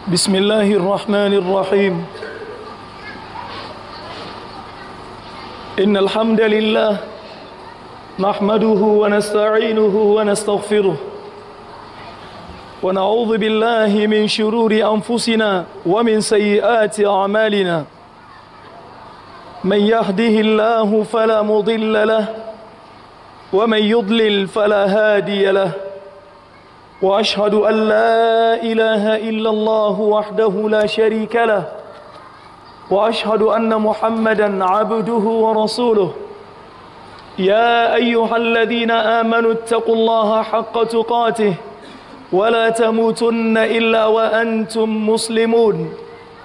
بسم الله الرحمن الرحيم إن الحمد لله نحمده ونستعينه ونستغفره ونعوذ بالله من شرور أنفسنا ومن سيئات أعمالنا من يهده الله فلا مضل له ومن يضلل فلا هادي له واشهد ان لا اله الا الله وحده لا شريك له واشهد ان محمدا عبده ورسوله يا ايها الذين امنوا اتقوا الله حق تقاته ولا تموتن الا وانتم مسلمون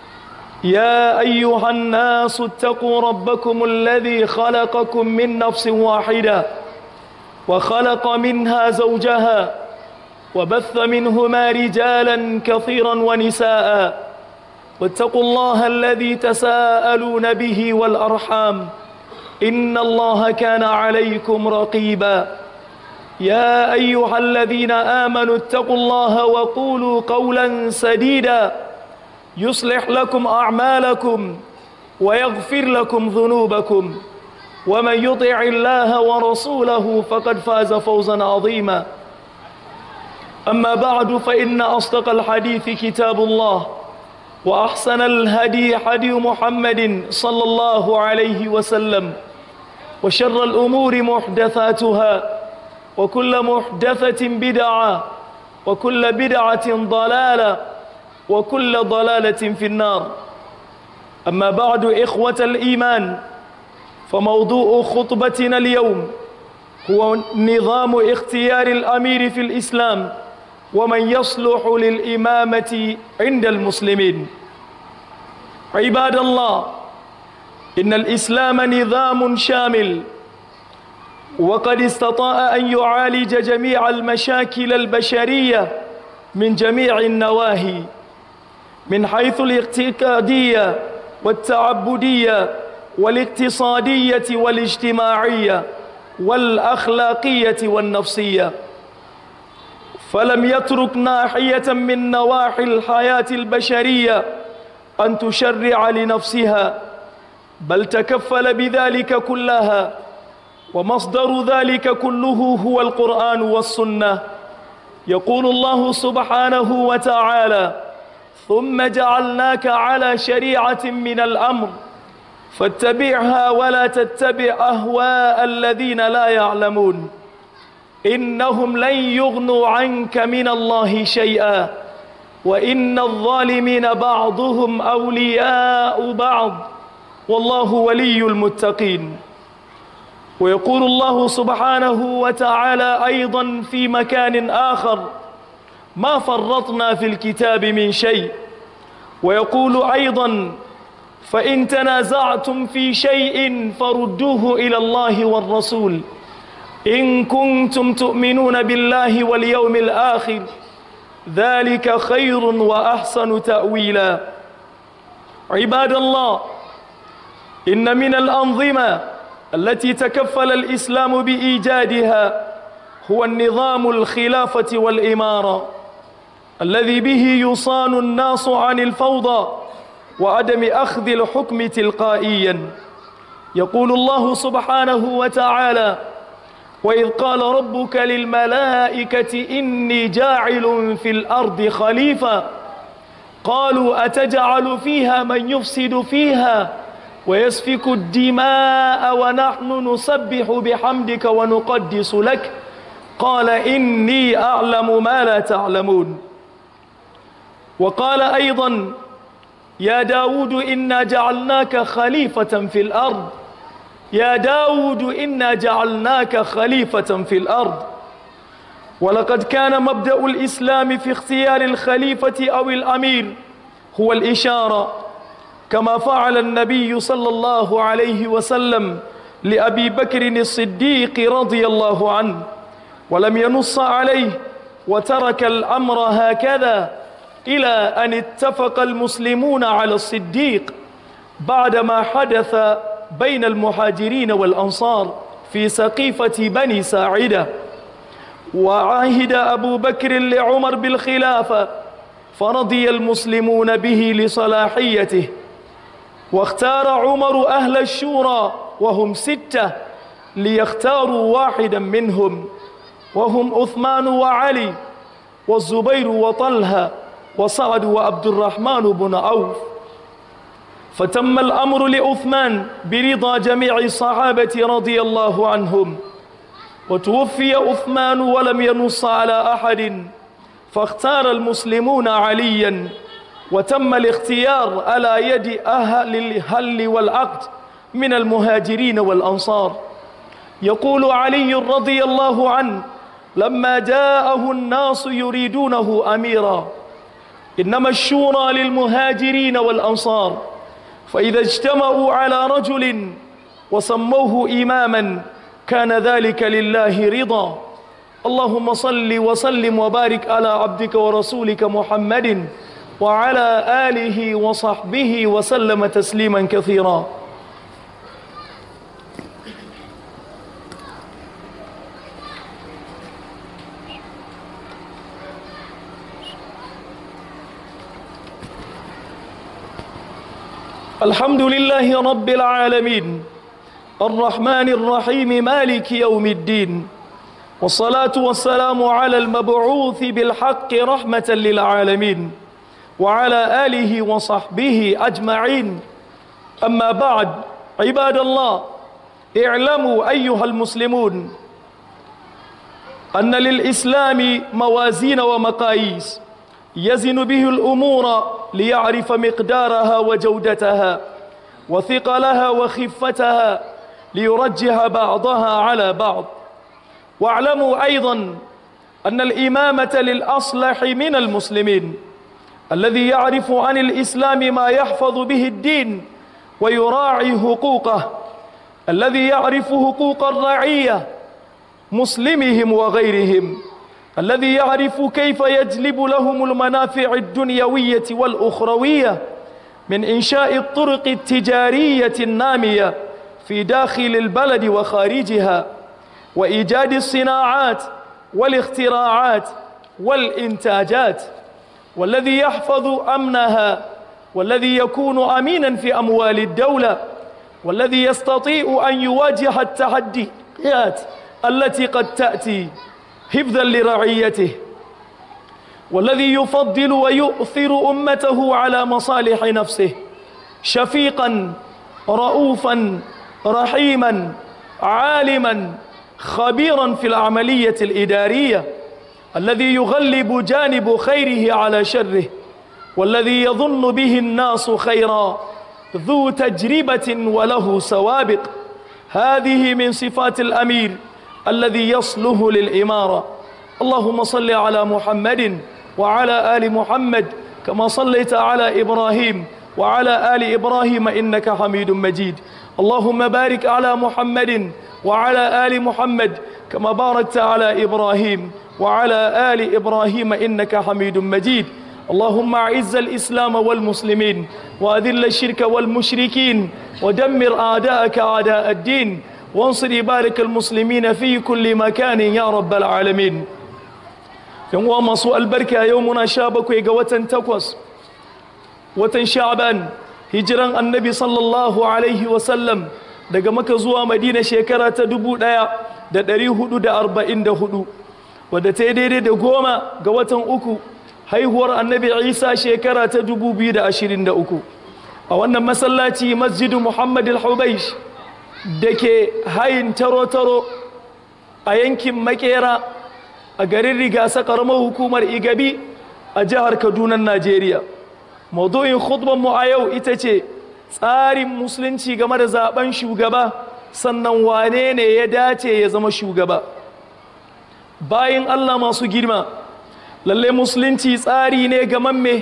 يا ايها الناس اتقوا ربكم الذي خلقكم من نفس واحده وخلق منها زوجها وبث منهما رجالا كثيرا ونساء واتقوا الله الذي تساءلون به والارحام ان الله كان عليكم رقيبا يا ايها الذين امنوا اتقوا الله وقولوا قولا سديدا يصلح لكم اعمالكم ويغفر لكم ذنوبكم ومن يطع الله ورسوله فقد فاز فوزا عظيما أما بعد فإن أصدق الحديث كتاب الله وأحسن الهدي هدي محمد صلى الله عليه وسلم وشر الأمور محدثاتها وكل محدثة بدعة وكل بدعة ضلالة وكل ضلالة في النار أما بعد إخوة الإيمان فموضوع خطبتنا اليوم هو نظام اختيار الأمير في الإسلام ومن يصلح للإمامة عند المسلمين عباد الله إن الإسلام نظام شامل وقد استطاع أن يعالج جميع المشاكل البشرية من جميع النواهي من حيث الاعتقادية والتعبدية والاقتصادية والاجتماعية والأخلاقية والنفسية فلم يترك ناحية من نواحي الحياة البشرية أن تشرع لنفسها بل تكفل بذلك كلها ومصدر ذلك كله هو القرآن والسنة يقول الله سبحانه وتعالى ثم جعلناك على شريعة من الأمر فاتبعها ولا تتبع أهواء الذين لا يعلمون إنهم لن يغنوا عنك من الله شيئا وإن الظالمين بعضهم أولياء بعض والله ولي المتقين ويقول الله سبحانه وتعالى أيضا في مكان آخر ما فرطنا في الكتاب من شيء ويقول أيضا فإن تنازعتم في شيء فردوه إلى الله والرسول إن كنتم تؤمنون بالله واليوم الآخر ذلك خير وأحسن تأويلا عباد الله إن من الأنظمة التي تكفل الإسلام بإيجادها هو النظام الخلافة والإمارة الذي به يصان الناس عن الفوضى وعدم أخذ الحكم تلقائيا يقول الله سبحانه وتعالى وإذ قال ربك للملائكة إني جاعل في الأرض خليفة قالوا أتجعل فيها من يفسد فيها ويسفك الدماء ونحن نسبح بحمدك ونقدس لك قال إني أعلم ما لا تعلمون وقال أيضا يا داود إنا جعلناك خليفة في الأرض يا داود إنا جعلناك خليفة في الأرض ولقد كان مبدأ الإسلام في اختيار الخليفة أو الأمير هو الإشارة كما فعل النبي صلى الله عليه وسلم لأبي بكر الصديق رضي الله عنه ولم ينص عليه وترك الأمر هكذا إلى أن اتفق المسلمون على الصديق بعدما حدث بين المهاجرين والأنصار في سقيفة بني ساعدة وعاهد أبو بكر لعمر بالخلافة فرضي المسلمون به لصلاحيته واختار عمر أهل الشورى وهم ستة ليختاروا واحدا منهم وهم عثمان وعلي والزبير وطلحة وسعد وعبد الرحمن بن عوف فتم الأمر لعثمان برضا جميع الصحابة رضي الله عنهم وتوفي عثمان ولم ينص على أحد فاختار المسلمون عليا وتم الاختيار على يد أهل الهل والعقد من المهاجرين والأنصار يقول علي رضي الله عنه لما جاءه الناس يريدونه أميرا إنما الشورى للمهاجرين والأنصار فإذا اجتمعوا على رجل وسموه إماما كان ذلك لله رضا اللهم صل وسلم وبارك على عبدك ورسولك محمد وعلى آله وصحبه وسلم تسليما كثيرا الحمد لله رب العالمين الرحمن الرحيم مالك يوم الدين والصلاة والسلام على المبعوث بالحق رحمة للعالمين وعلى آله وصحبه أجمعين أما بعد عباد الله اعلموا أيها المسلمون أن للإسلام موازين ومقاييس يزن به الأمور ليعرف مقدارها وجودتها وثقلها وخفتها ليرجح بعضها على بعض واعلموا أيضا أن الإمامة للأصلح من المسلمين الذي يعرف عن الإسلام ما يحفظ به الدين ويراعي حقوقه الذي يعرف حقوق الرعية مسلمهم وغيرهم الذي يعرف كيف يجلب لهم المنافع الدنيوية والأخروية من إنشاء الطرق التجارية النامية في داخل البلد وخارجها وإيجاد الصناعات والاختراعات والإنتاجات والذي يحفظ أمنها والذي يكون أمينا في أموال الدولة والذي يستطيع أن يواجه التحديات التي قد تأتي حفظا لرعيته والذي يفضل ويؤثر أمته على مصالح نفسه شفيقا رؤوفا رحيما عالما خبيرا في العملية الإدارية الذي يغلب جانب خيره على شره والذي يظن به الناس خيرا ذو تجربة وله سوابق هذه من صفات الأمير الذي يصله للإمارة اللهم صل على محمد وعلى آل محمد كما صليت على إبراهيم وعلى آل إبراهيم إنك حميد مجيد اللهم بارك على محمد وعلى آل محمد كما باركت على إبراهيم وعلى آل إبراهيم إنك حميد مجيد اللهم أعز الإسلام والمسلمين وأذل الشرك والمشركين ودمر أعداءك أعداء الدين وانصر عبادك المسلمين في كل مكان يا رب العالمين yan uwa masu albarka yau muna sha bakwai ga watan takwas watan sha'ban hijiran annabi sallallahu alaihi wasallam daga maka zuwa madina shekara ta dubu ɗaya da ɗari hudu da arba'in da hudu wadda ta yi daidai da goma ga watan uku haihuwar annabi isa shekara ta dubu biyu da ashirin da uku a wannan masallaci masjidu muhammad al-hubaish da ke hayin taro-taro a yankin makera a garin rigasa karamar hukumar igabi a jihar kaduna najeriya maudu'in mu a yau ita ce tsarin musulunci game da zaben shugaba sannan wane ne ya dace ya zama shugaba bayan allah masu girma lalle musulunci tsari ne gamamme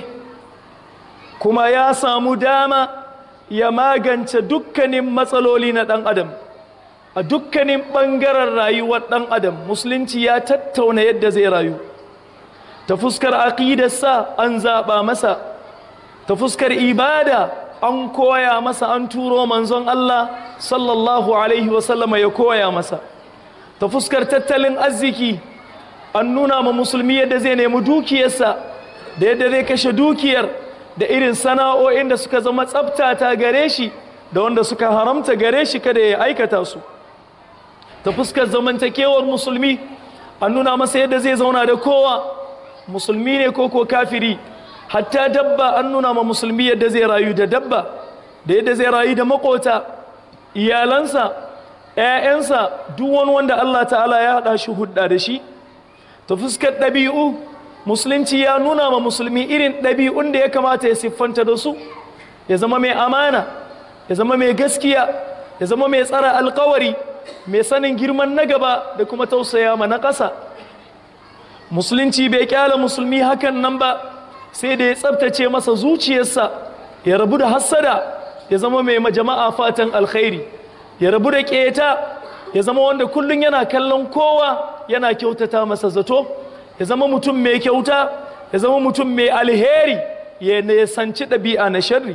kuma ya samu dama ya magance dukkanin matsaloli na ɗan adam a dukkanin ɓangaren rayuwar ɗan adam musulunci ya tattauna yadda zai rayu ta fuskar aƙidarsa an zaɓa masa ta fuskar ibada an koya masa an turo manzon Allah sallallahu alaihi wasallama ya koya masa ta fuskar tattalin arziki an nuna ma musulmi yadda zai nemi dukiyarsa da yadda zai kashe dukiyar da irin sana'o'in da suka zama tsabtata gare shi da wanda suka haramta gare shi kada ya aikata su ta fuskar zamantakewar musulmi an nuna masa yadda zai zauna da kowa musulmi ne ko ko kafiri hatta dabba an nuna ma musulmi yadda zai rayu da dabba da yadda zai rayu da makota iyalansa ‘ya'yansa duk wani wanda Allah ta'ala ya haɗa shi hudda da shi ta fuskar ɗabi'u musulunci ya nuna ma musulmi irin ɗabi'un da ya kamata ya siffanta da su ya zama mai amana ya zama mai gaskiya ya zama mai tsara alkawari mai sanin girman na gaba da kuma tausaya ma na ƙasa musulunci bai kyala musulmi hakan nan ba sai da ya tsabtace masa zuciyarsa ya rabu da hassada ya zama mai jama'a fatan alkhairi ya rabu da keta ya zama wanda kullum yana kallon kowa yana kyautata masa zato ya zama mutum mai kyauta ya zama mutum mai alheri ya nesanci ɗabi'a na sharri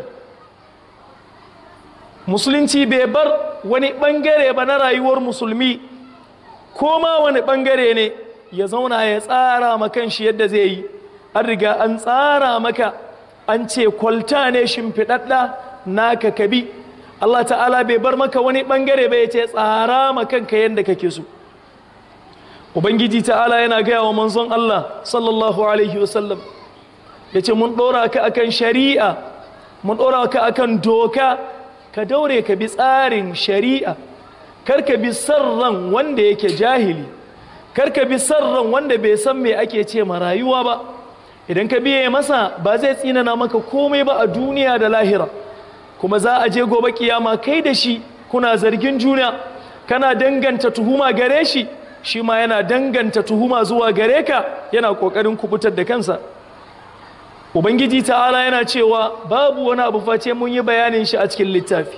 musulunci bai bar wani ɓangare ba na rayuwar musulmi ko ma wani ɓangare ne ya zauna ya tsara makan shi yadda zai yi an riga an tsara maka an ce kwalta ne shimfiɗaɗɗa naka kabi Allah ta'ala bai bar maka wani ɓangare bai ce tsara makanka yadda kake so ubangiji ta'ala yana gaya wa manzon Allah sallallahu alaihi wasallam ya ce mun ɗora ka akan shari'a mun ɗora ka akan doka ka daure ka bi tsarin shari'a kar ka bi sarran wanda yake jahili kar ka bi sarran wanda bai san me ake ce ma rayuwa ba idan ka biye masa ba zai tsinana maka komai ba a duniya da lahira kuma za a je gobe kiyama kai da shi kuna zargin juna kana danganta tuhuma gare shi shi ma yana danganta tuhuma zuwa gare ka yana kokarin kubutar da kansa ubangiji ta'ala yana cewa babu wani abu face mun yi bayanin shi a cikin littafi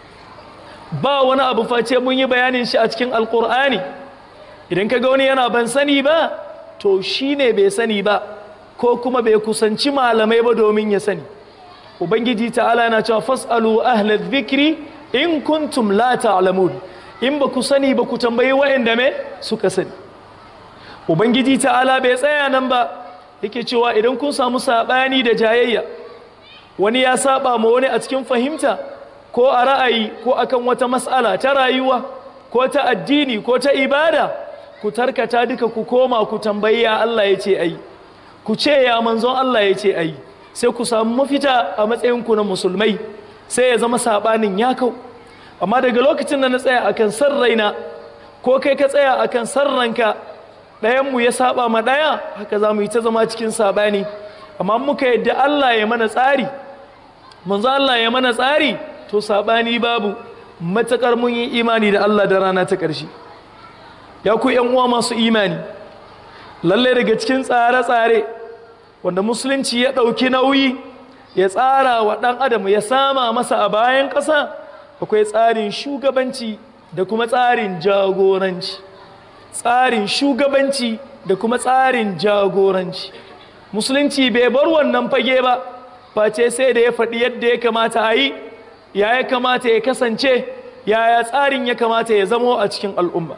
ba wani abu face mun yi bayanin shi a cikin alkur'ani idan ka ga wani yana ban sani ba to shi ne bai sani ba ko kuma bai kusanci malamai ba domin ya sani ubangiji ta'ala yana cewa fas'alu ahlal dhikri in kuntum la ta'lamun in ba ku sani ba ku tambayi wa'anda me suka sani ubangiji ta'ala bai tsaya nan ba yake cewa idan kun samu sabani da jayayya wani ya saba ma wani a cikin fahimta ko a ra'ayi ko akan wata mas'ala ta rayuwa ko ta addini ko ta ibada ku tarkata duka ku koma ku tambayi ya Allah ya ce ai ku ce ya manzon Allah ya ce ai sai ku samu mafita a matsayinku na musulmai sai ya zama sabanin ya kau amma daga lokacin da na tsaya akan san raina ko kai ka tsaya akan san ranka ɗayanmu ya saba ma ɗaya haka za mu yi ta zama cikin sabani amma muka yadda Allah ya mana tsari manzo Allah ya mana tsari to sabani babu matakar mun yi imani da Allah da rana ta ƙarshe ya ku yan uwa masu imani lalle daga cikin tsare-tsare wanda musulunci ya ɗauki nauyi ya tsara wa ɗan adam ya sama masa a bayan ƙasa akwai tsarin shugabanci da kuma tsarin jagoranci tsarin shugabanci da kuma tsarin jagoranci musulunci bai bar wannan fage ba face sai da ya faɗi yadda ya kamata a yi ya ya kamata ya kasance yaya tsarin ya kamata ya zamo a cikin al'umma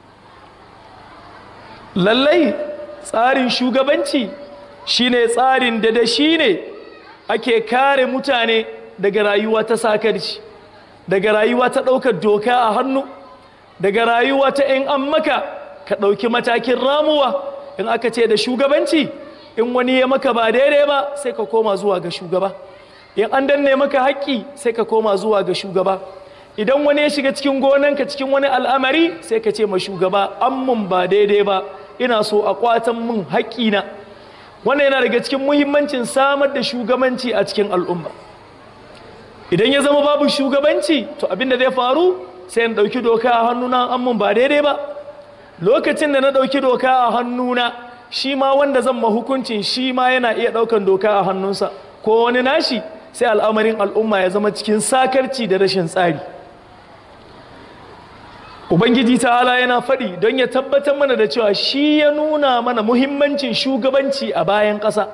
lallai tsarin shugabanci shine tsarin da da shi ne ake kare mutane daga rayuwa ta sakarci daga rayuwa ta ɗaukar doka a hannu daga rayuwa ta in an maka ka ɗauki matakin ramuwa in aka ce da shugabanci in wani ya maka ba daidai ba sai ka koma zuwa ga shugaba in an danne maka haƙƙi sai ka koma zuwa ga shugaba idan wani ya shiga cikin gonanka cikin wani al'amari sai ka ce ma shugaba an mun ba daidai ba ina so a kwatan mun haƙƙina wannan yana daga cikin muhimmancin samar da shugabanci a cikin al'umma idan ya zama babu shugabanci to abinda zai faru sai na ɗauki doka a hannuna an mun ba daidai ba lokacin da na ɗauki doka a hannuna shi ma wanda zan ma hukuncin shi ma yana iya ɗaukan doka a hannunsa ko wani nashi sai al'amarin al'umma ya zama cikin sakarci da rashin tsari ubangiji ta'ala yana faɗi don ya tabbatar mana da cewa shi ya nuna mana muhimmancin shugabanci a bayan ƙasa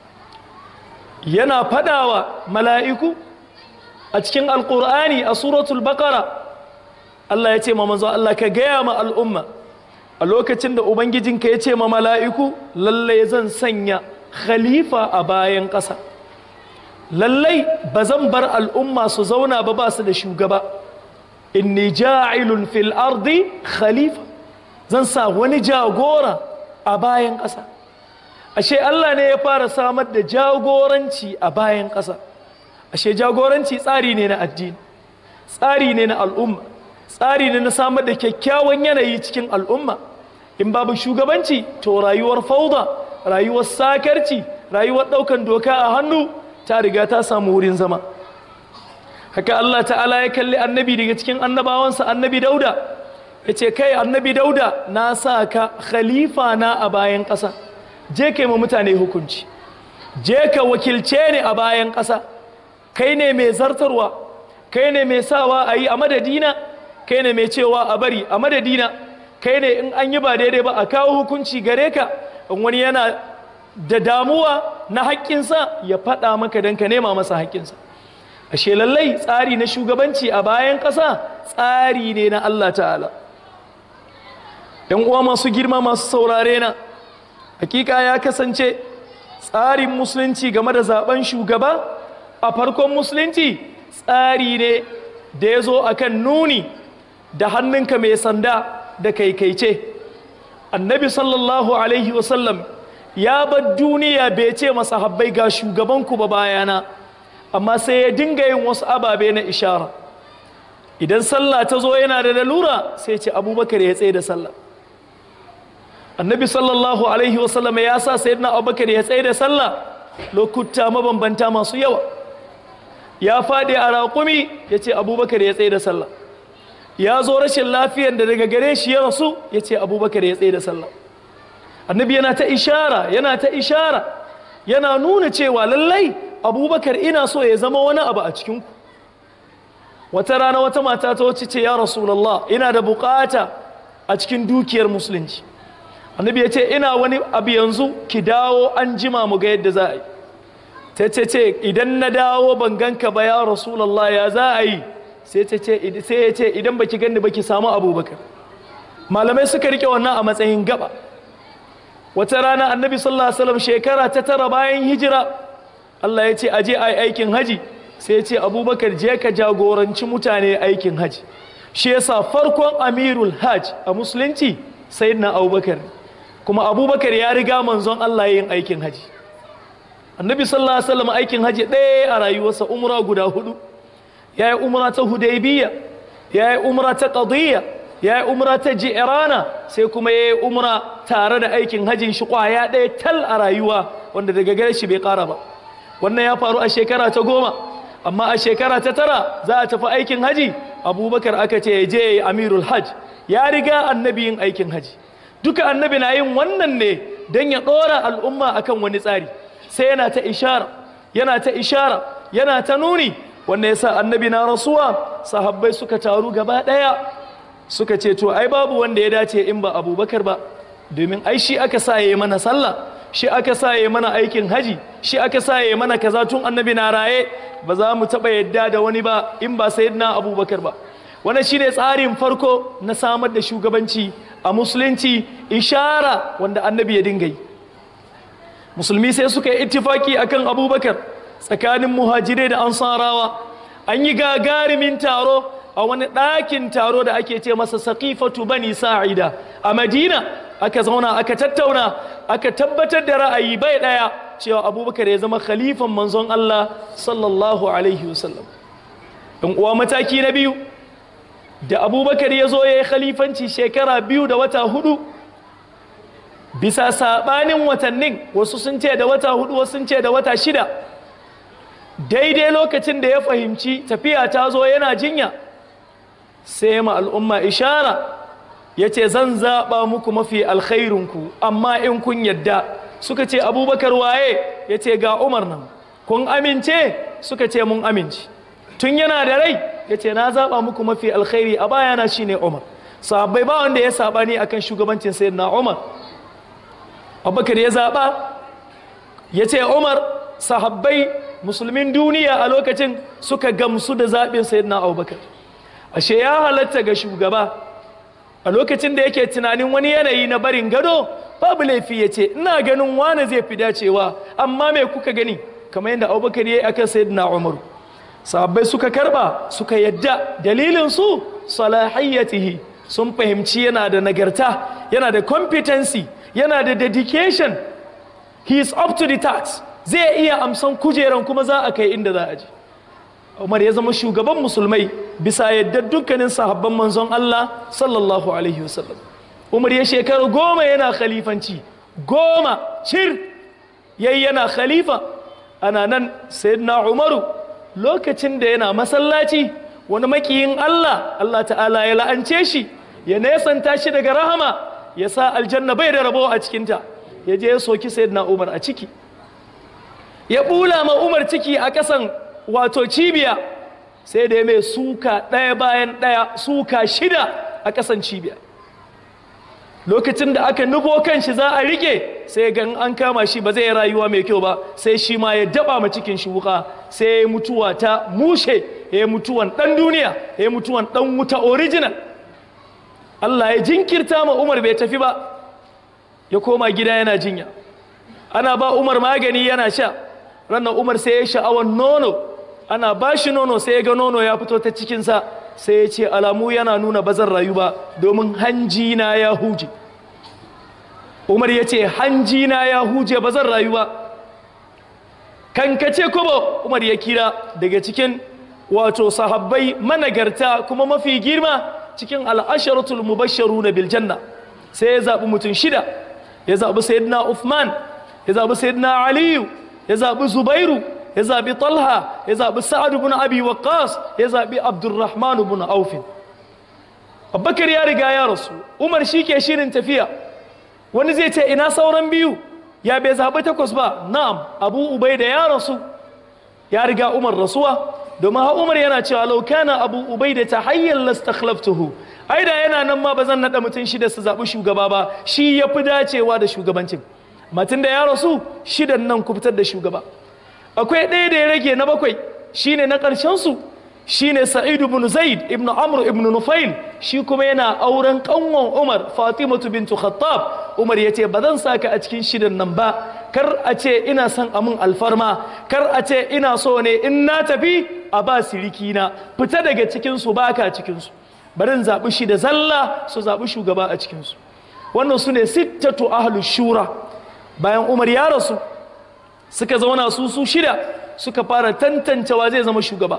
yana faɗawa mala'iku a cikin alƙur'ani a suratul baƙara Allah ya ce ma manzo Allah ka gaya ma al'umma a lokacin da ubangijinka ya ce ma mala'iku lallai zan sanya khalifa a bayan ƙasa lallai ba zan bar al'umma su zauna ba ba su da shugaba inni ja'ilun fil ardi khalifa zan sa wani jagora a bayan ƙasa ashe Allah ne ya fara samar da jagoranci a bayan ƙasa ashe jagoranci tsari ne na addini tsari ne na al'umma tsari ne na samar da kyakkyawan yanayi cikin al'umma in babu shugabanci to rayuwar fauda rayuwar sakarci rayuwar ɗaukan doka a hannu ta riga ta samu wurin zama haka Allah ta'ala ya kalli annabi daga cikin annabawansa annabi dauda ya ce kai annabi dauda na sa ka khalifa na a bayan ƙasa je kai ma mutane hukunci je ka wakilce ni a bayan ƙasa kai ne mai zartarwa kai ne mai sawa a yi a madadina kai ne mai cewa a bari a madadina kai ne in an yi ba daidai ba a kawo hukunci gare ka in wani yana da damuwa na haƙƙinsa ya faɗa maka don ka nema masa haƙƙinsa ashe lallai tsari na shugabanci a bayan ƙasa tsari ne na Allah ta'ala ‘yan uwa masu girma masu saurare na hakika ya kasance tsarin musulunci game da zaben shugaba a farkon musulunci tsari ne da ya zo akan nuni da hannunka mai sanda da kaikaice annabi sallallahu alaihi wasallam ya bar duniya bai ce masa habbai ga shugabanku ba bayana amma sai ya dinga yin wasu ababe na ishara idan sallah ta zo yana da lalura sai ce abubakar ya tsaye da sallah annabi sallallahu alaihi wasallam ya sa sayyidina abubakar ya tsaye da sallah lokuta mabambanta masu yawa ya faɗi a raƙumi ya ce abubakar ya tsaye da sallah ya zo rashin lafiyar da daga gare shi ya rasu ya ce abubakar ya tsaye da sallah annabi yana ta ishara yana ta ishara yana nuna cewa lallai abubakar ina so ya zama wani abu a cikinku wata rana wata mata ta wacce ce ya rasulallah ina da bukata a cikin dukiyar musulunci annabi ya ce ina wani abu yanzu ki dawo an jima mu ga yadda za a yi ta ce ce idan na dawo ban ganka ba ya rasulallah ya za a yi sai ya ce idan baki ganni baki samu abubakar malamai suka rike wannan a matsayin gaba wata rana annabi sallallahu alaihi wasallam shekara ta tara bayan hijira Allah ya ce aje a yi aikin haji sai ya ce abubakar je ka jagoranci mutane aikin haji shi yasa farkon amirul hajj a musulunci sayyidina abubakar kuma abubakar ya riga manzon Allah yin aikin haji annabi sallallahu alaihi wasallam aikin haji ɗaya a rayuwarsa umra guda hudu ya yi umra ta hudaybiya ya yi umra ta qadiyya ya yi umra ta ji'rana sai kuma ya yi umra tare da aikin hajin shi kwaya ɗaya tal a rayuwa wanda daga gare shi bai ƙara ba wannan ya faru a shekara ta goma amma a shekara ta tara za a tafi aikin haji abubakar aka ce ya je amirul hajj ya riga annabi yin aikin haji duka annabi na yin wannan ne don ya ɗora al'umma akan wani tsari sai yana ta ishara yana ta ishara yana ta nuni wannan yasa annabi na rasuwa sahabbai suka taru gaba ɗaya suka ce to ai babu wanda ya dace in ba abubakar ba domin ai shi aka sa ya mana sallah shi aka sa ya mana aikin haji shi aka sa ya mana kaza tun annabi na raye ba za mu taɓa yadda da wani ba in ba sayyidina abubakar ba wannan shine tsarin farko na samar da shugabanci a musulunci ishara wanda annabi ya dinga yi musulmi sai suka yi ittifaki akan abubakar tsakanin muhajirai da ansarawa an yi gagarumin taro a wani ɗakin taro da ake ce masa saƙifatu bani sa'ida a madina aka zauna aka tattauna aka tabbatar da ra'ayi bai ɗaya cewa abubakar ya zama khalifan manzon Allah sallallahu alaihi wasallam ɗan uwa mataki na biyu da abubakar ya zo ya yi khalifanci shekara biyu da wata hudu bisa saɓanin watannin wasu sun ce da wata hudu wasu sun ce da wata shida daidai lokacin da ya fahimci tafiya ta zo yana jinya sai ma al'umma ishara ya ce zan zaɓa muku mafi alkhairinku amma in kun yadda suka ce abubakar waye ya ce ga umar nan kun amince suka ce mun amince tun yana da rai ya ce na zaɓa muku mafi alkhairi a bayana shi ne umar sahabbai ba wanda ya saɓa ne akan shugabancin sayyid na umar abubakar ya zaɓa ya ce umar sahabbai musulmin duniya a lokacin suka gamsu da zaɓin sayyid na abubakar ashe ya halatta ga shugaba a lokacin da yake tunanin wani yanayi na barin gado babu laifi ya ce ina ganin wane zai fi dacewa amma me kuka gani kamar yadda abubakar ya yi akan sayyidina umaru sahabbai suka karba suka yadda dalilin su salahiyyatihi sun fahimci yana da nagarta yana da competency yana da dedication he is up to the task zai iya amsan kujeran kuma za a kai inda za a je Umar ya zama shugaban musulmai bisa yadda dukkanin sahabban manzon Allah sallallahu alaihi wasallam Umar ya shekaru goma yana khalifanci goma cir yayi yana khalifa ana nan sayyidina Umaru lokacin da yana masallaci wani makiyin Allah Allah ta'ala ya la'ance shi ya nesanta shi daga rahama ya sa aljanna bai da rabo a cikinta ya je ya soki sayyidina Umar a ciki ya bula ma Umar ciki a kasan wato cibiya sai da ya mai suka ɗaya bayan ɗaya suka shida a kasan cibiya lokacin da aka nufo kan shi za a rike sai gan an kama shi ba zai rayuwa mai kyau ba sai shi ma ya daba ma cikin shi wuka sai ya mutuwa ta mushe ya mutuwan ɗan duniya ya mutuwan ɗan wuta original Allah ya jinkirta ma Umar bai tafi ba ya koma gida yana jinya ana ba Umar magani yana sha ranar Umar sai ya sha'awan nono ana ba shi nono sai ya ga nono ya fito ta cikinsa sai ya ce alamu yana nuna bazan rayu ba domin hanji na ya huje Umar ya ce hanji na ya huje bazan rayu ba kankace kuma Umar ya kira daga cikin wato sahabbai managarta kuma mafi girma cikin al'asharatul mubasharu na biljanna sai ya zaɓi mutum shida ya zaɓi sayyidina Uthman ya zaɓi sayyidina Aliyu ya zaɓi Zubairu ya zaɓi Talha ya zaɓi Sa'ad ibn Abi Waqqas ya zaɓi Abdurrahman ibn Auf Abubakar ya riga ya rasu Umar shi ke shirin tafiya wani zai ce ina sauran biyu ya bai zaɓi takwas ba na'am Abu Ubaida ya rasu ya riga Umar rasuwa domin ha Umar yana cewa law kana Abu Ubaida tahayyal lastakhlaftuhu ai da yana nan ma ba zan naɗa mutum shida su zaɓi shugaba ba shi ya fi dacewa da shugabancin matin da ya rasu shidan nan ku fitar da shugaba akwai ɗaya da ya rage na bakwai shine na ƙarshen su shine Sa'id ibn Zaid ibn Amr ibn Nufail shi kuma yana auren kanwan Umar Fatimatu bintu Khattab Umar yace ba zan saka a cikin shidan nan ba kar a ce ina son amin alfarma kar a ce ina so ne in na tafi a ba siriki na fita daga cikin su baka cikin su barin zaɓi shi da zalla su zaɓi shugaba a cikin su wannan su ne sittatu ahlus shura bayan Umar ya rasu suka zauna su su shida suka fara tantancewa zai zama shugaba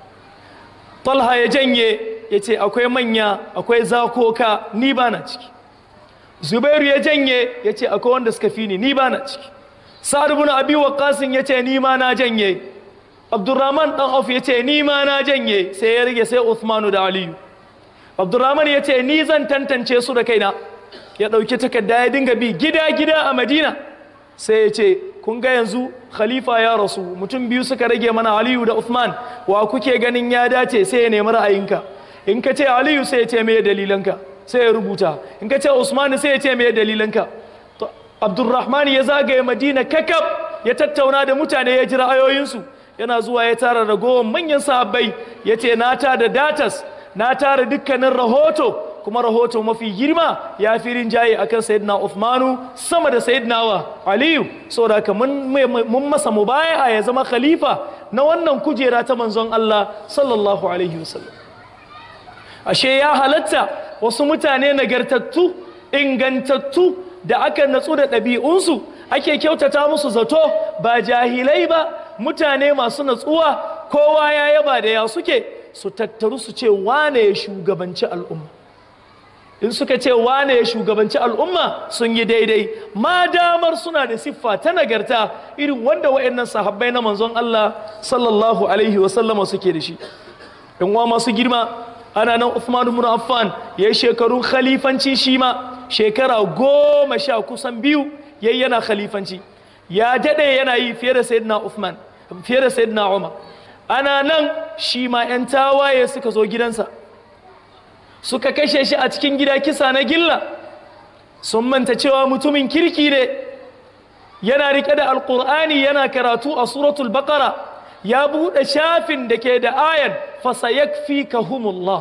talha ya janye ya ce akwai manya akwai zakoka ni ba na ciki zubairu ya janye ya ce akwai wanda suka fi ni ni ba na ciki sa'ad ibn abi waqqasin ya ce ni ma na janye abdurrahman dan auf ya ce ni ma na janye sai ya rage sai uthmanu da aliyu abdurrahman ya ce ni zan tantance su da kaina ya ɗauki takarda ya dinga bi gida gida a madina sai ya ce kun ga yanzu khalifa ya rasu mutum biyu suka rage mana aliyu da uthman wa kuke ganin ya dace sai ya nemi ra'ayinka in ka ce aliyu sai ya ce me dalilanka sai ya rubuta in ka ce usman sai ya ce me dalilanka abdurrahman ya zagaye madina kakab ya tattauna da mutane ya ji ra'ayoyinsu yana zuwa ya tara ragowar manyan sahabbai ya ce na ta da datas na tara dukkanin rahoto kuma rahoto mafi girma ya fi rinjaye akan sayyidina Uthmanu sama da sayyidina wa Aliyu saboda haka mun mun masa mubaya'a ya zama khalifa na wannan kujera ta manzon Allah sallallahu alaihi wasallam ashe ya halatta wasu mutane nagartattu ingantattu da aka natsu da ɗabi'unsu ake kyautata musu zato ba jahilai ba mutane masu natsuwa kowa ya yaba da ya suke su tattaru su ce wane ya shugabanci al'umma in suka ce wane ya shugabanci al'umma sun yi daidai ma damar suna da siffa ta nagarta irin wanda wa'annan sahabbai na manzon Allah sallallahu alaihi wasallama suke da shi in wa masu girma ana nan Uthman ibn Affan ya shekarun khalifanci shi ma shekara goma sha kusan biyu yayi yana khalifanci ya dade yana yi fiye da sayyidina Uthman fiye da sayyidina Umar ana nan shi ma 'yan tawaye suka zo gidansa suka kashe shi a cikin gida kisa na gilla sun manta cewa mutumin kirki ne yana rike da alkur'ani yana karatu a suratul baqara ya buɗe shafin da ke da ayan fasayakfikahumullah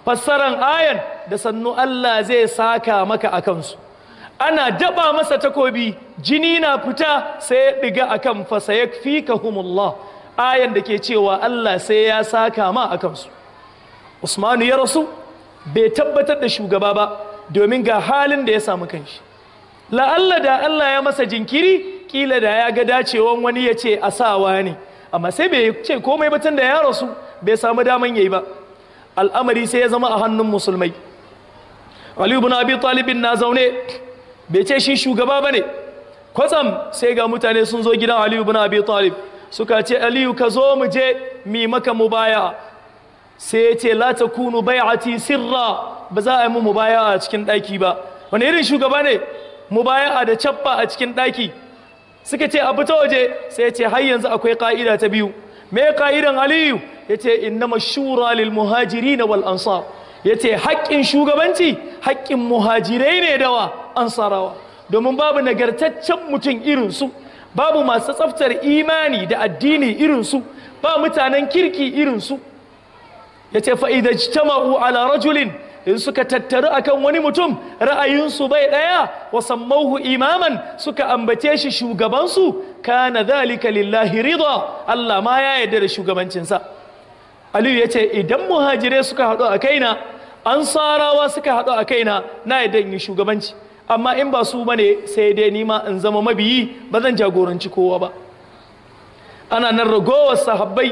fassaran ayan da sannu Allah zai saka maka a kansu ana daba masa takobi jini na fita sai ya ɗiga a kan fasayakfikahumullah ayan da ke cewa Allah sai ya saka ma a kansu Usmanu ya rasu bai tabbatar da shugaba ba domin ga halin da ya samu kanshi la'alla da Allah ya masa jinkiri kila da ya ga dacewan wani ya ce a sawa ne amma sai bai ce komai batun da ya rasu bai samu daman yayi ba al'amari sai ya zama a hannun musulmai Ali ibn Abi Talib na zaune bai ce shi shugaba bane kwatsam sai ga mutane sun zo gidan Ali ibn Abi Talib suka ce Aliyu ka zo mu je mi maka mubaya sai ya ce la takunu bai'ati sirra ba za a yi mu mubaya a cikin daki ba wani irin shugaba ne mubaya da cappa a cikin daki suka ce a fita waje sai ya ce har yanzu akwai ka'ida ta biyu me ka'idan Aliyu yace innama shura lil muhajirin wal ansar yace haƙƙin shugabanci haƙƙin muhajirai ne dawa ansarawa domin babu nagartaccen mutum irin su babu masu tsaftar imani da addini irin su ba mutanen kirki irin su yace fa idza ijtama'u ala rajulin in suka tattaru akan wani mutum ra'ayinsu bai daya wa sammauhu imaman suka ambace shi shugabansu kana dhalika lillahi rida Allah ma ya yarda da shugabancinsa Aliyu ya ce idan muhajirai suka haɗu a kaina ansarawa suka haɗu a kaina na yadda in yi shugabanci amma in ba su bane sai dai nima in zama mabiyi ba zan jagoranci kowa ba ana nan ragowar sahabbai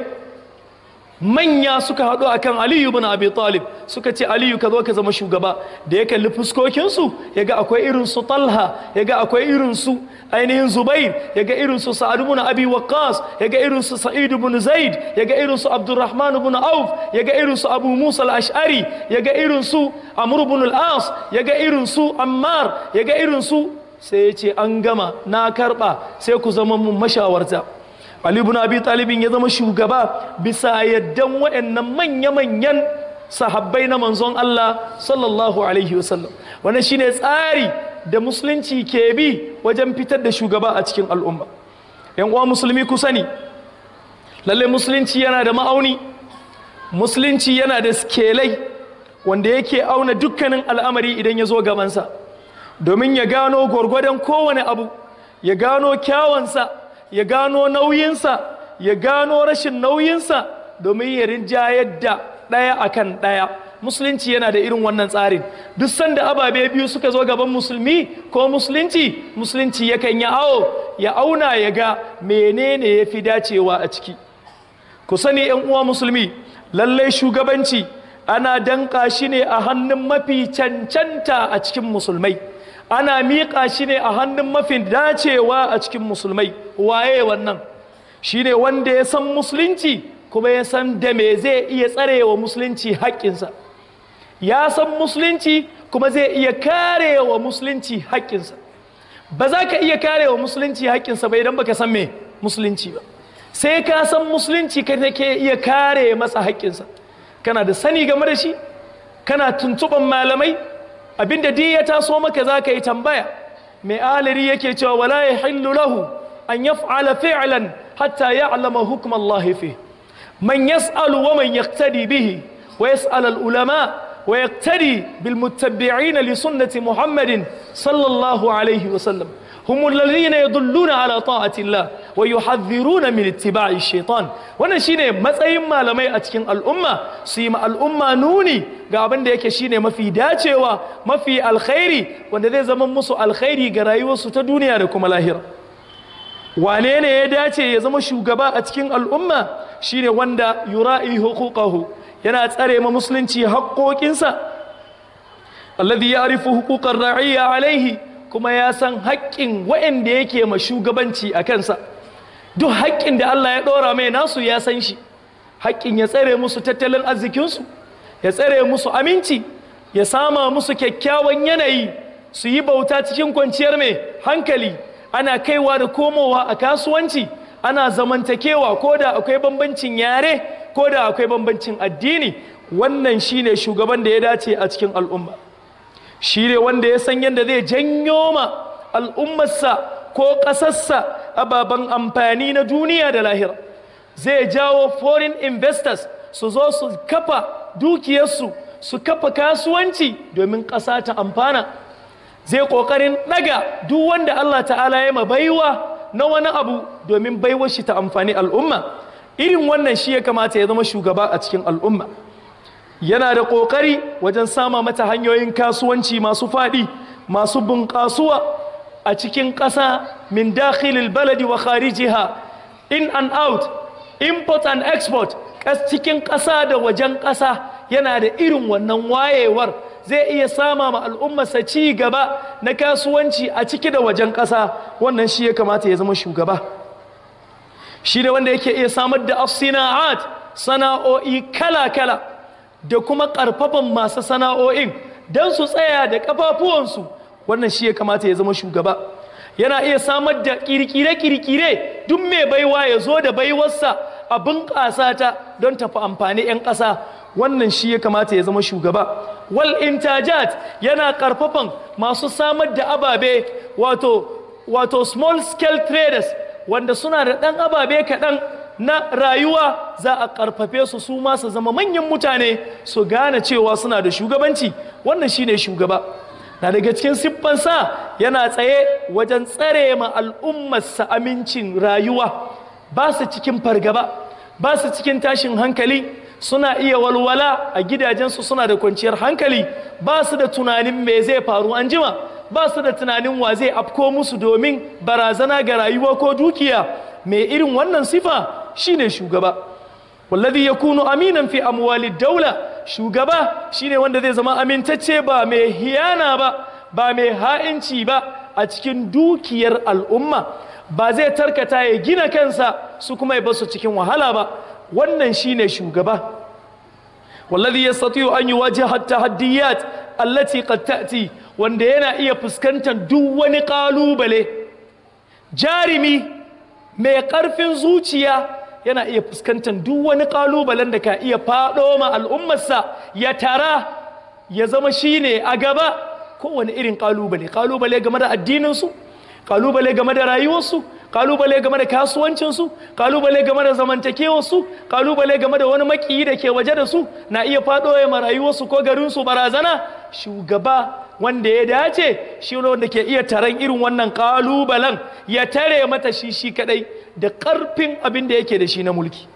manya suka haɗu a kan aliyu bin abi talib suka ce aliyu ka zo ka zama shugaba da ya kalli fuskokinsu ya ga akwai irinsu talha ya ga akwai irinsu ainihin zubair ya ga irinsu sa'ad bin abi waqqas ya ga irinsu sa'id bin zaid ya ga irinsu abdurrahman bin auf ya ga irinsu abu musa al-ash'ari ya ga irinsu amr bin al-as ya ga irinsu ammar ya ga irinsu sai ya ce an gama na karba sai ku zama mun mashawarta Ali ibn Abi Talibin ya zama shugaba bisa yaddan waɗannan manya-manyan sahabbai na manzon Allah sallallahu alaihi wasallam wannan shine tsari da musulunci ke bi wajen fitar da shugaba a cikin al'umma yan uwa musulmi ku sani lalle musulunci yana da ma'auni musulunci yana da skelai wanda yake auna dukkanin al'amari idan ya zo gabansa domin ya gano gwargwadon kowane abu ya gano kyawansa ya gano nauyinsa ya gano rashin nauyinsa domin ya rinjayar da ɗaya akan ɗaya musulunci yana da irin wannan tsarin duk sanda ababe biyu suka zo gaban musulmi ko musulunci musulunci yakan yi awo ya auna ya ga menene ya fi dacewa a ciki ku sani yan uwa musulmi lallai shugabanci ana danka shi ne a hannun mafi cancanta a cikin musulmai ana miƙa shi ne a hannun mafi dacewa a cikin musulmai waye wannan shi ne wanda ya san musulunci kuma ya san da me zai iya tsarewa musulunci haƙƙinsa ya san musulunci kuma zai iya karewa musulunci haƙƙinsa ba za ka iya karewa musulunci haƙƙinsa ba idan baka san me musulunci ba sai ka san musulunci ka take iya kare masa haƙƙinsa kana da sani game da shi kana tuntuɓan malamai abinda duk ya taso maka za ka yi tambaya mai alari yake cewa wala ya hillu lahu an yaf'ala fi'lan hatta ya'lama hukm Allah fi man yas'alu wa man yaqtadi bihi wa yas'al al ulama wa yaqtadi bil muttabi'in li sunnati Muhammadin sallallahu alaihi wa sallam هم الذين يدلون على طاعة الله ويحذرون من اتباع الشيطان wannan shine matsayin malamai a cikin al'umma su yi al'umma nuni ga abin da yake shine mafi dacewa mafi alkhairi wanda zai zama musu alkhairi ga rayuwarsu ta duniya da kuma lahira wane ne ya dace ya zama shugaba a cikin al'umma shine wanda yura'i huquqahu yana tsare ma musulunci haƙoƙinsa alladhi ya'rifu huquqar ra'iyya alaihi kuma ya san haƙƙin waɗanda yake ma shugabanci a kansa duk haƙƙin da Allah ya ɗora mai nasu ya san shi haƙƙin ya tsare musu tattalin arzikinsu ya tsare musu aminci ya sama musu kyakkyawan yanayi su yi bauta cikin kwanciyar mai hankali ana kaiwa da komowa a kasuwanci ana zamantakewa ko da akwai bambancin yare ko da akwai bambancin addini wannan shine shugaban da ya dace a cikin al'umma shi ne wanda ya san yadda zai janyo ma al'ummarsa ko ƙasarsa ababen amfani na duniya da lahira zai jawo foreign investors su zo su kafa dukiyarsu su kafa kasuwanci domin ƙasa ta amfana zai ƙoƙarin ɗaga duk wanda Allah ta'ala ya ma baiwa na wani abu domin baiwar shi ta amfani al'umma irin wannan shi ya kamata ya zama shugaba a cikin al'umma yana da ƙoƙari wajen sama mata hanyoyin kasuwanci masu faɗi masu bunƙasuwa a cikin ƙasa min dakhilil baladi wa kharijiha in and out import and export cikin ƙasa da wajen ƙasa yana da irin wannan wayewar zai iya sama ma al'ummarsa ci gaba na kasuwanci a ciki da wajen ƙasa wannan shi ya kamata ya zama shugaba shi ne wanda yake iya samar da afsina'at sana'o'i kala-kala da kuma ƙarfafan masu sana'o'in don su tsaya da ƙafafuwansu wannan shi ya kamata ya zama shugaba yana iya samar da kirkire-kirkire duk mai baiwa ya zo da baiwarsa a bunƙasa ta don tafi amfani 'yan ƙasa wannan shi ya kamata ya zama shugaba wal intajat yana ƙarfafan masu samar da ababe wato wato small scale traders wanda suna da ɗan ababe kaɗan na rayuwa za a ƙarfafe su su ma su zama manyan mutane su gane cewa suna da shugabanci wannan shine shugaba na daga cikin siffansa yana tsaye wajen tsare ma al'ummarsa amincin rayuwa ba su cikin fargaba ba su cikin tashin hankali suna iya walwala a gidajensu suna da kwanciyar hankali ba su da tunanin me zai faru an jima ba su da tunanin wa zai afko musu domin barazana ga rayuwa ko dukiya mai irin wannan sifa shine shugaba wallazi yakunu aminan fi amwali daula shugaba shine wanda zai zama amintacce ba mai hiyana ba ba mai ha'inci ba a cikin dukiyar al'umma ba zai tarkata ya gina kansa su kuma ya basu cikin wahala ba wannan shine shugaba wallazi yastati'u an yuwajiha at-tahaddiyat allati qad ta'ti wanda yana iya fuskantar duk wani kalubale jarimi mai karfin zuciya yana iya fuskantar duk wani kalubalen da ka iya faɗo ma al'ummarsa ya tara ya zama shine a gaba kowane irin kalubale kalubale game da addininsu kalubale game da rayuwarsu kalubale game da kasuwancinsu kalubale game da zamantakewarsu kalubale game da wani makiyi da ke waje da su na iya faɗo ya ma rayuwarsu ko garinsu barazana shugaba wanda ya dace shi wanda ke iya taron irin wannan kalubalen ya tare mata shi shi kadai da ƙarfin abin da yake da shi na mulki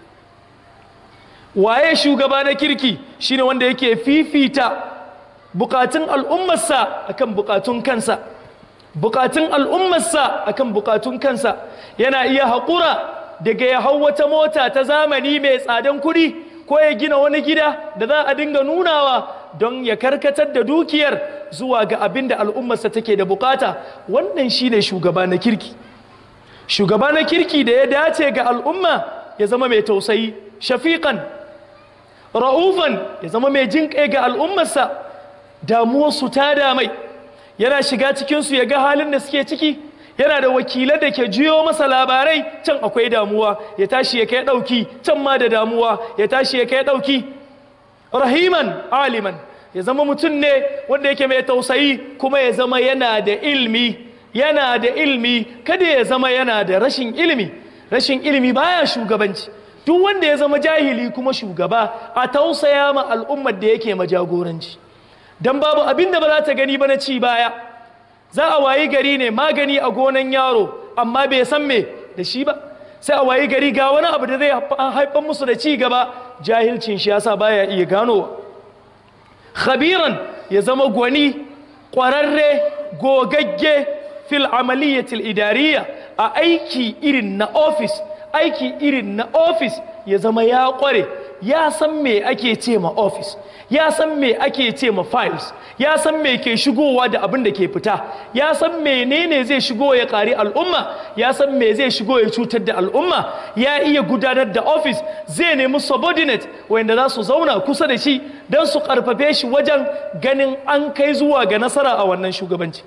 waye shugaba na kirki shine wanda yake fifita bukatun al'ummarsa akan bukatun kansa bukatun al'ummarsa akan bukatun kansa yana iya haƙura daga ya hau wata mota ta zamani mai tsadan kuɗi ko ya gina wani gida da za a dinga nunawa don ya karkatar da dukiyar zuwa ga abin da al'ummarsa take da bukata wannan shine shugaba na kirki shugaba na kirki da ya dace ga al'umma ya zama mai tausayi shafiƙan ra'ufan ya zama mai jin kai ga al'ummarsa damuwarsu ta damai yana shiga cikinsu ya ga halin da suke ciki yana da wakilan da ke jiyo masa labarai can akwai damuwa ya tashi ya kai ɗauki can ma da damuwa ya tashi ya kai ɗauki rahiman aliman ya zama mutum ne wanda yake mai tausayi kuma ya zama yana da ilmi yana da ilmi kada ya zama yana da rashin ilmi rashin ilmi baya shugabanci duk wanda ya zama jahili kuma shugaba a tausaya ma al'ummar da yake majagoranci dan babu abin da ba za ta gani ba na ci baya za a wayi gari ne magani a gonan yaro amma bai san me da shi ba sai a wayi gari ga wani abu da zai haifar musu da ci gaba jahilcin shi yasa baya iya ganowa khabiran ya zama gwani ƙwararre gogagge fil amaliyatil idariya a aiki irin na ofis aiki irin na ofis ya zama ya ƙware ya san me ake ce ma ofis ya san me ake ce ma files ya san me ke shigowa da abin da ke fita ya san menene zai shigo ya ƙari al'umma ya san me zai shigo ya cutar da al'umma ya iya gudanar da ofis zai nemi subordinate wanda za su zauna kusa da shi don su ƙarfafe shi wajen ganin an kai zuwa ga nasara a wannan shugabanci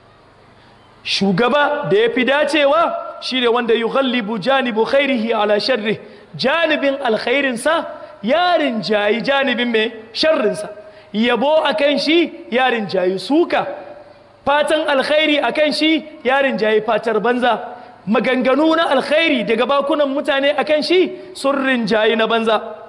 shugaba da ya fi dacewa shi ne wanda yi ghallibu janibu khairihi ala sharri janibin alkhairinsa yarin jayi janibin mai sharrinsa yabo a kan shi yarin jayi suka fatan alkhairi a kan shi yarin jayi fatar banza maganganu na alkhairi daga bakunan mutane a kan shi sun rinjayi na banza